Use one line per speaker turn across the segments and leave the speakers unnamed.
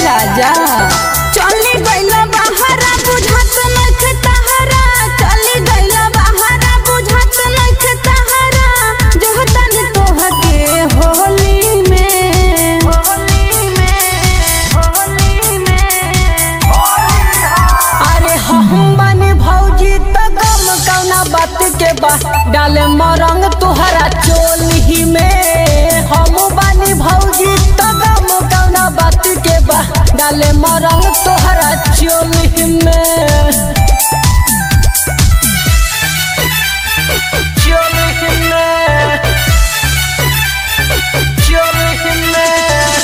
राजा
चली गइला बहारा बुझात नख तहरा चली गइला बहारा बुझात नख तहरा जो तन तोहके होली में होली में होली में
अरे हम बनी भौजी त गम कौना बात के बा डाले मरंग तुहरा चोली में हम बनी भौजी त गम कौना बात के बा डाले मरंग तुहरा चोली में चोली में चोली में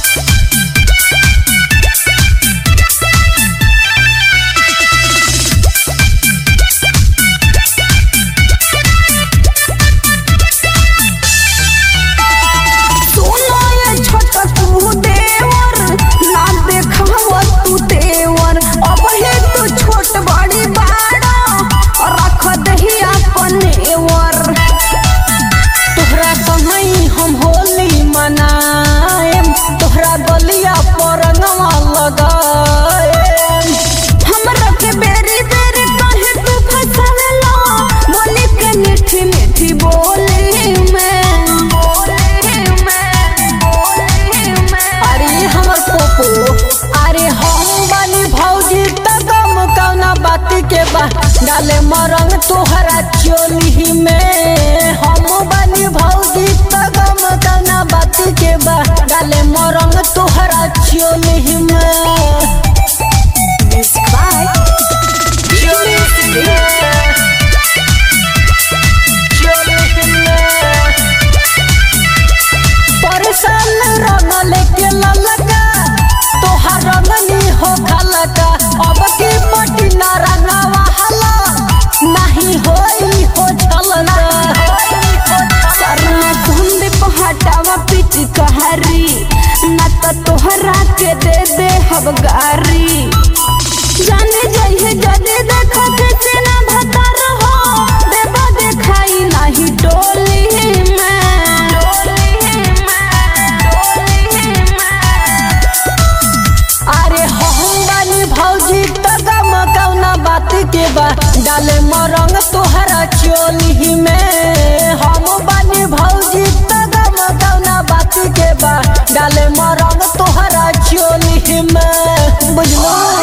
सुनो ये छोटा तू देवर ना देखाव तू देवर अब हे तू छोट बड़ी बाड़ा रख दही अपनेवर
तोहरा संगई हम होली मनाएम तोहरा गलिया पर रंगवा लगाएम
हमरा के बेरी बेरी कहे तू फसवेला बोली के मीठी मीठी बोली में बोली में बोली में
अरे हमर पोपो अरे हम बनी भौजी त गम कौना बात के बा डाले मरंग तोहरा चोली में हम बनी भौजी त गम कौना बात के बा डाले मरंग तोहरा चोली में
Music by
चोली में परसल रंग लेके ललका तोहार रंगनी हो खलका अब की पटी ना रंगवा हला नहीं होई हो झलका
सरना धुंद पहाटावा पिच कहरी न त तोहरा के दे दे हब गारी जाने जाइए जदे देखो के चेना भतर हो देबा देखाई नहीं डोली में डोली में डोली में
अरे हम बनी भौजी त गम कौना बात के बा डाले मरंग तोहरा चोली में हम बनी भौजी त गम कौना बात के बा डाले मरंग तोहरा चोली में बुझलो